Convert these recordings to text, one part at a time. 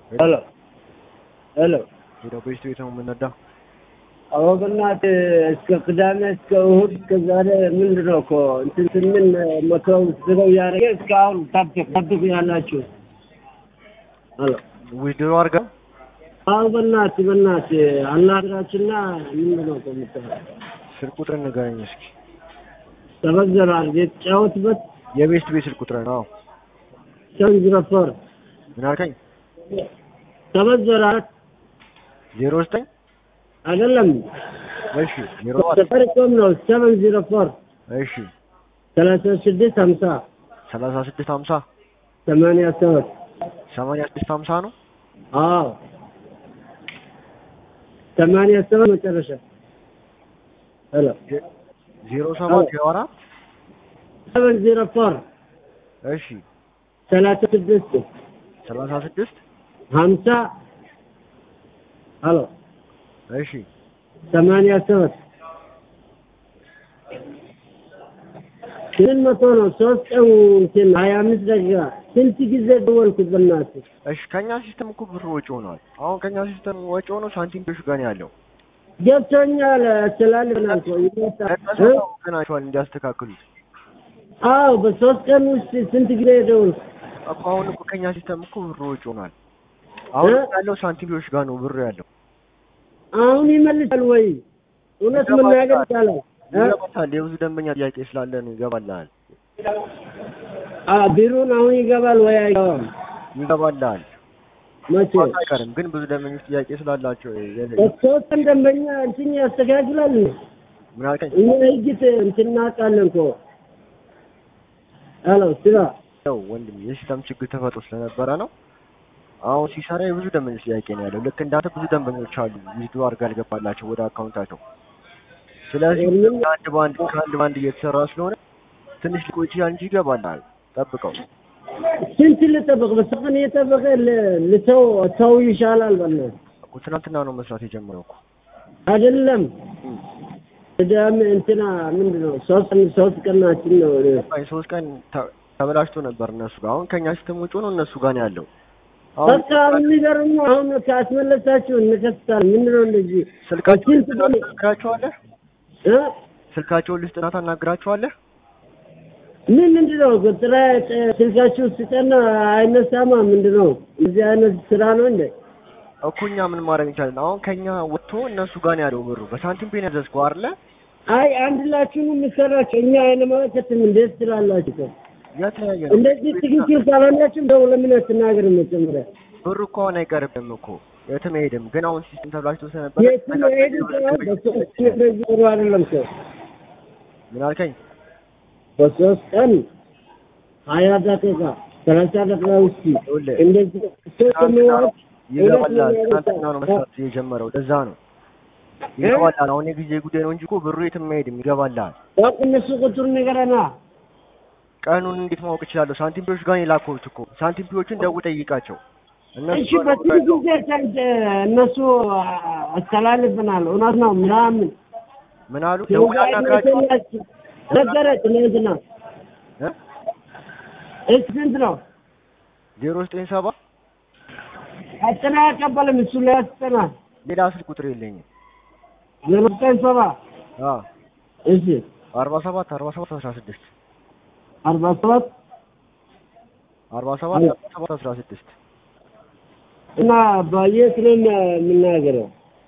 ሄሎ ሄሎ ሄደው በስቱ ቤት ነው የምንነዳው። አዎ በእናትህ እስከ ቅዳሜ እስከ እሑድ እስከ ዛሬ ምንድን ነው እኮ እንትን ስምን መተው ስለው እያደረገ እስካሁን ታብቅ ታብቅ ያላችሁ ሄሎ ዊድሮ አድርገው አዎ በእናትህ በእናትህ አናግራችሁና ምንድን ነው እኮ የምትለው ስልክ ቁጥር ንገረኝ እስኪ። ተበዘራል የተጫወትበት የቤስት ቤት ስልክ ቁጥር ነው። ሰን ዚሮ ፎር ምን አልከኝ? ተበዘራል ዜሮ ዘጠኝ አይደለም እሺ ዜሮ አራት ሰፈርኮም ነው ሰቨን ዚሮ ፎር እሺ ሰላሳ ስድስት ሀምሳ ሰላሳ ስድስት ሀምሳ ሰማንያ ሰባት ሰማንያ ስድስት ሀምሳ ነው። አዎ ሰማንያ ሰባት መጨረሻ ሄሎ ዜሮ ሰባት ዜሮ አራት ሰቨን ዚሮ ፎር እሺ ሰላሳ ስድስት ሰላሳ ስድስት ሀምሳ ሄሎ እሺ ሰማንያ ሰባት ስምንት መቶ ነው። ሶስት ቀን እንትን ሀያ አምስት ደቂቃ ስንት ጊዜ ደወልኩት በእናትህ። እሺ ከኛ ሲስተም እኮ ብር ወጪ ሆኗል። አሁን ከኛ ሲስተም ወጪ ሆኖ ሳንቲም ቢሽ ጋር ነው ያለው። ገብቶኛል ስላልናል እኮ ይመጣ እነሱ እ? ናቸዋል እንዲያስተካክሉት አዎ በሶስት ቀን ውስጥ ስንት ጊዜ ደወልኩ። እኮ አሁን እኮ ከኛ ሲስተም እኮ ብር ወጪ ሆኗል። አሁን እ? ያለው ሳንቲም ቢሽ ጋር ነው ብር ያለው። አሁን ይመልሳል ወይ? እውነት መናገር ይቻላል እ? ይገባታል። የብዙ ደንበኛ ጥያቄ ስላለ ነው ይገባልሃል። አ ቢሮን አሁን ይገባል ወይ አይገባም? ይገባልሃል መቼ አይቀርም፣ ግን ብዙ ደንበኞች ጥያቄ ስላላቸው የ- በሶስት ቀን ደንበኛ እንትን ያስተካክላል። ምን አልከኝ? እኛ ህግት እንትን እናውቃለን እኮ ሄሎ ስራ ያው ወንድም የሲስተም ችግር ተፈጥሮ ስለነበረ ነው። አሁን ሲሰራ የብዙ ደንበኞች ጥያቄ ነው ያለው። ልክ እንዳንተ ብዙ ደንበኞች አሉ ዊዝድሮ አድርጋ ያልገባላቸው ወደ አካውንታቸው። ስለዚህ ምን- ከአንድ በአንድ ከአንድ በአንድ እየተሰራ ስለሆነ ትንሽ ሊቆይ ይችላል እንጂ ይገባልሃል። ጠብቀው። ስንት ልጠብቅ? በሰቀን እየጠበቀ ል- ልተው ተው ይሻላል። በእናትህ እኮ ትናንትና ነው መስራት የጀመረው እኮ። አይደለም ቅዳሜ እንትና ምንድን ነው ሶስት ሶስት ቀናችን ነው። አይ ሶስት ቀን ተ- ተበላሽቶ ነበር እነሱ ጋር። አሁን ከኛ ሲስተም ውጭ ነው እነሱ ጋር ነው ያለው። አሁን በቃ የሚገርም ነው። አሁን ካስመለሳችሁ እንከስታለን። ምንድን ነው እንደዚህ ስልካቸውን ስንት ቀን ታናግራቸዋለህ? እ? ስልካቸውን ልስጥና ታናግራቸዋለህ? ምን ምንድን ነው ጥራ ስልካችሁ ስጠና አይነሳማ። ምንድን ነው እዚህ አይነት ስራ ነው እንደ እኮ እኛ ምን ማድረግ እንችላለን? አሁን ከኛ ወጥቶ እነሱ ጋር ነው ያለው ብሩ። በሳንቲም ፔን ያዘዝከው አይደለ? አይ አንድ ላችሁን የምሰራችሁ እኛ አይነመለከትም። እንዴት ትላላችሁ? የተለያየ ነው። እንደዚህ ትክክል ካልሆናችሁ ደው ለምን አትናገር? መጀመሪያ ብሩ እኮ አሁን አይቀርብም እኮ የትም አይሄድም። ግን አሁን ሲስተም ተብላሽቶ ስለነበረ የትም ሄዱ በሶስት ቀን እንደዚህ ጥሩ አይደለም ሰው ምን አልከኝ? በሶስት ቀን ሀያ ደቂቃ ሰላሳ ደቂቃ ውስጥ ይኸውልህ፣ እንደዚህ ሰው የሚወጥ ይገባላል። ትናንትና ነው መስራት የጀመረው። ለዛ ነው ይገባላል። አሁን የጊዜ ጉዳይ ነው እንጂ እኮ ብሩ የትም አይሄድም። ይገባላል። ያው እነሱ ቁጥር ንገረና ቀኑን እንዴት ማወቅ እችላለሁ? ሳንቲም ፒዎች ጋር ነው የላከሁት እኮ። ሳንቲም ፒዎችን ደውል ጠይቃቸው። እነሱ እሺ በትንሽ ጊዜ ሰንት እነሱ አስተላልፈናል። እውነት ነው ምናምን ምን አሉ? ደውል አናግራቸው ነገረች ትናንትና። እ እሺ ስንት ነው? ዜሮ ዘጠኝ ሰባ አጠና ያቀበልም እሱ ላይ ያስጠናል። ሌላ ስልክ ቁጥር የለኝም። ዜሮ ዘጠኝ ሰባ አ እሺ አርባ ሰባት አርባ ሰባት አስራ ስድስት አርባ ሰባት አርባ ሰባት አርባ ሰባት አስራ ስድስት እና በየት ነው የምናገረው?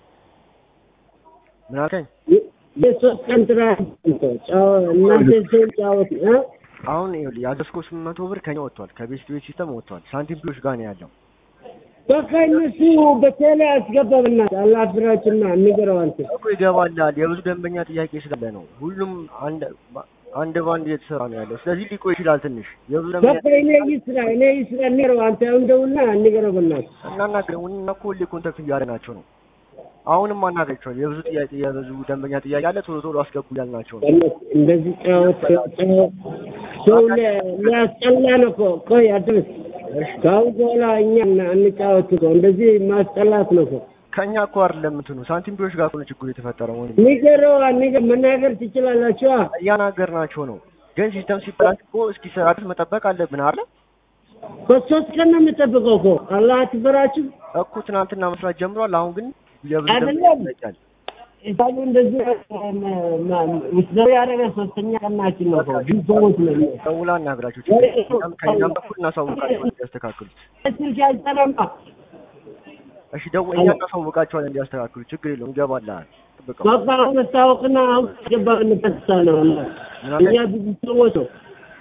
ምን አልከኝ? የሶስት ቀን ስራ እናንተ ሰው ጫወት እ አሁን ይኸውልህ ያዘዝከው ስምንት መቶ ብር ከኛ ወጥቷል። ከቤስት ቤት ሲስተም ወጥቷል። ሳንቲም ፒዎች ጋር ነው ያለው። በቃ እነሱ በቴሌ አስገባብና አላፍራችሁና ንገረው አንተ እኮ ይገባላል። የብዙ ደንበኛ ጥያቄ ስላለ ነው። ሁሉም አንድ አንድ ባንድ እየተሰራ ነው ያለው። ስለዚህ ሊቆይ ይችላል ትንሽ። የብዙ ደንበኛ በቃ እኔ ይስራ እኔ ይስራ ንገረው አንተ አሁን ደውልና ንገረው በእናትህ እናናግረው እና እኮ ሁሌ ኮንታክት እያደረግናቸው ነው። አሁንም አናግረቸዋል። የብዙ ጥያቄ የብዙ ደንበኛ ጥያቄ አለ። ቶሎ ቶሎ አስገቡ እያልናቸው ነው። በእናትህ እንደዚህ ጫወት ጫወት ሰው ሊ- ሊያስጠላ ነው እኮ ቆይ አድርስ ከአሁን በኋላ እኛ እንጫወት እኮ እንደዚህ ማስጠላት ነው እኮ ከኛ እኮ አይደለም እንትኑ ሳንቲም ቢዎች ጋር እኮ ነው ችግሩ የተፈጠረው። ወይም ንገረው ንገ- መናገር ትችላላችሁ እያናገርናቸው ነው። ግን ሲስተም ሲበላሽ እኮ እስኪሰራ ድረስ መጠበቅ አለብን አይደል? በሶስት ቀን ነው የምጠብቀው እኮ አላህ አትበራችሁ እኮ ትናንትና መስራት ጀምሯል። አሁን ግን የብዙ አይደለም። ደንበኞች ይጠይቃል። ኢሳሉ እንደዚህ ውስደው ያደረገ ሶስተኛ ቀናችን ነው እኮ ብዙ ሰዎች ነው ደውላ አናግራቸው ችግር የለም። እኛም ከእኛም በኩል እናሳውቃቸዋለን እንዲያስተካክሉት። ስልክ አይሰራማ እሺ ደው እኛ እናሳውቃቸዋለን እንዲያስተካክሉ። ችግር የለውም ይገባልሃል። ጥብቀው በቃ መስታወቅና አሁን ገባንበት ሳ ነው እኛ ብዙ ሰዎች ነው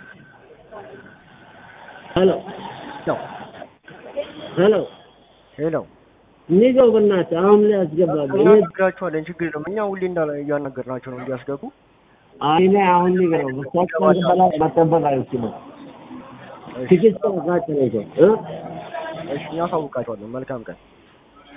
ሄሎ ነው ሄሎ ሄሎ ንገው በእናትህ አሁን ላይ ያስገባሉ እኛ እናግራቸዋለን። ችግር የለውም። እኛ ሁሌ እንዳለ እያናገርናቸው ነው እንዲያስገቡ። አይኔ አሁን ንገረው በሳቸው በላይ መጠበቅ አይችልም ትግስት ጋር ነው እሺ እኛ አሳውቃቸዋለን። መልካም ቀን